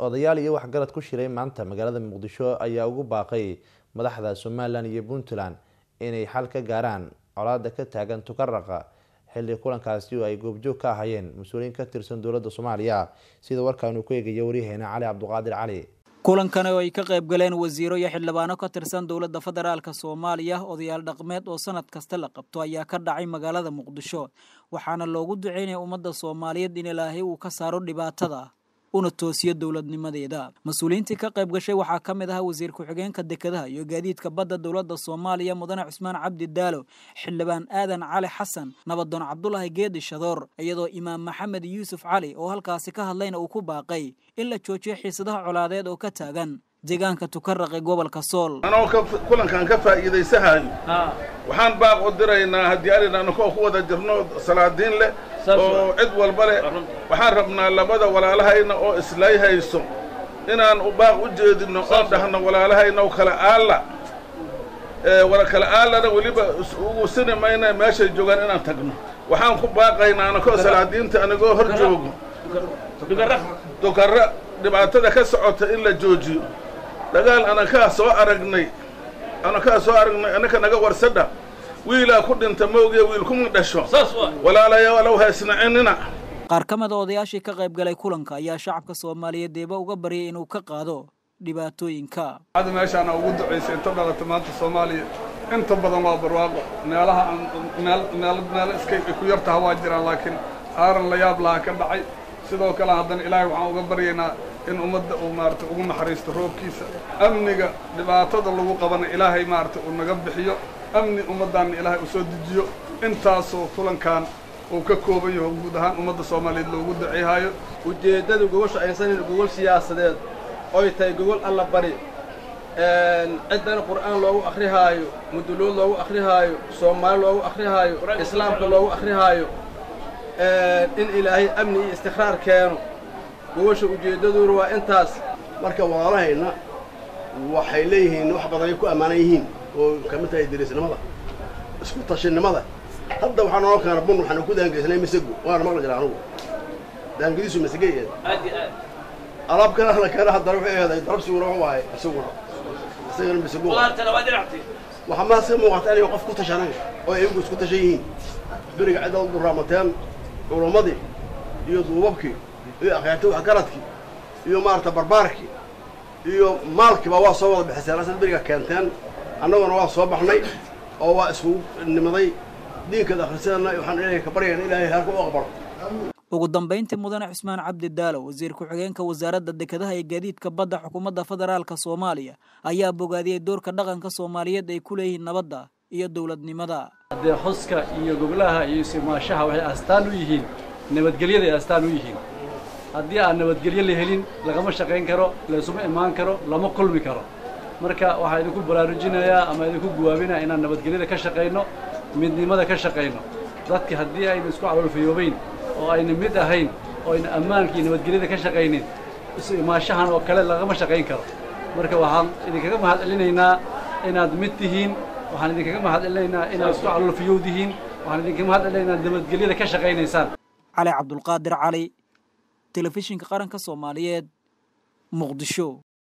odayaal iyo waxgarad ku shiray maanta magaalada muqdisho ayaa ugu baaqay madaxda somalilan iyo puntland inay xal ka gaaraan colaada ka taagan tukaraqa xilli kulankaasi oo ay goobjoog ka ahayeen mas-uuliyiin ka tirsan dowladda soomaaliya sida warkaanu ku eegaya waryaheena cali cabduqaadir cali kulankan oo ay ka qayb galeen wasiiro iyo xildhibaano ka tirsan dowladda federaalk soomaaliya odayaal dhaqmeed oo sanad kasta la qabto ayaa ka dhacay magaalada muqdisho waxaana loogu duceynaya ummadda soomaaliyeed in ilaahay uu ka saaro dhibaatada una toosiyo dowladnimadeeda mas-uuliyiintii ka qayb gashay waxaa ka mid ahaa wasiir ku-xigeenka dekedaha iyo gaadiidka badda dowladda soomaaliya mudane cusmaan cabdi daalo xildhibaan aadan cali xasan nabadoon cabdulaahi geedi shadoor iyadoo imaam maxamed yuusuf cali oo halkaasi ka hadlayna uu ku baaqay in la joojiyo xiisadaha colaadeed oo ka taagan deegaanka tukaraqe gobolka sool anoo kulankan ka faa'iidaysahayo waxaan baaq u diraynaa haddii arrin anakoo ku wada jirno salaadiin leh oo cid walba leh waxaan rabnaa labada walaalahayna oo islay hayso inaan baaq u jeedinno oon dhahno walaalahayna kala aalla wala kala aallana weliba ugu sini mayna meeshay joogaan inaan tagno waxaan ku baaqaynaa anakoo salaadiinta anagoo hor joogo dukarra dhibaatada ka socota in la joojiyo dagaal anakaa soo aragnay anakaa soo aragnay anaka naga warsadha wiilaa ku dhinta moogiya wiil kuma dhasho walaalayaalow haysnacinina qaar ka mida odayaashii ka qayb galay kulanka ayaa shacabka soomaaliyeed deeba uga baryay inuu ka qaado dhibaatooyinka hadda meeshaana ugu ducaysay inta dhalata maanta soomaaliya inta badan waa barwaaqo meelaha meel meel meel iska ku yartaha waa jiraan laakiin aaran la yaab lahaa ka dhacay sidoo kale haddana ilaahay waxaan uga baryaynaa in ummadda uu maarata ugu naxariisto roobkiisa amniga dhibaatada lagu qabana ilaahay maarata uu naga bixiyo amni ummaddaanna ilaahay uu soo dejiyo intaasoo kulankan uu ka kooban yaho guud ahaan ummadda soomaaliyeed loogu duceehayo ujeeddadu gogosha aysanin gogol siyaasadeed oy tahay gogol alla bari ciddana qur'aan loogu akhrihaayo mudulood loogu akhrihaayo soomaali loogu akhrihaayo islaamka loogu akhrihaayo in ilaahay amni iyo istiqraar keeno gogosha ujeeddaduna waa intaas marka walaalahayna waxay leeyihiin wax badan ay ku ammaanan yihiin oo ka mid tahay dariisnimada isku tashinimada hadda waxaa noo keena bun waxaanu ku daangeysanay masago waana maqli jira anugu daangadiisu masage eed alaab kana la keena haddana wuxuu eeday darabsiguna wuxuu waaye isaguna isagana masago waxaa maas ka muuqata inay qof ku tashanay oo iyagu isku tashan yihiin beriga cidda u duraamateen culummadii iyo duubabkii iyo akhyaartii waxgaradkii iyo maarata barbaarkii iyo maalkiiba waa soo wada bixiseen asal beriga keenteen annaguna waa soo baxnay oo waa iskugu nimaday diinkaad akhrisadana waxaan ilaahay ka baryayna ilaahay heerka u aqbalo ugu dambayntii mudane cusmaan cabdi daalo wasiir ku-xigeenka wasaaradda dekedaha iyo gaadiidka badda xukuumadda federaalka soomaaliya ayaa bogaadiyey doorka dhaqanka soomaaliyeed ay ku leeyihiin nabadda iyo dowladnimada haddee xuska iyo goglaha iyo isimaashaha waxay astaan u yihiin nabadgelyaday astaan u yihiin haddii aan nabadgelyo la helin lagama shaqayn karo laysuma imaan karo lama kulmi karo marka waxaa idinku baraarujinayaa ama idinku guwaabinaya inaan nabadgelyada ka shaqayno midnimada ka shaqayno dadka haddii ayna isku caloolfayoobayn oo ayna mid ahayn oo ayna ammaankii nabadgelyada ka shaqaynin isu imaashahan oo kale lagama shaqayn karo marka waxaan idinkaga mahad celinaynaa inaad mid tihiin waxaan idinkaga mahad celinaynaa inaad isku caloolfayowdihiin waxaan idinkaga mahad celinaynaa inaad nabadgelyada ka shaqaynaysaan cali cabdulqaadir cali telefishinka qaranka soomaaliyeed muqdisho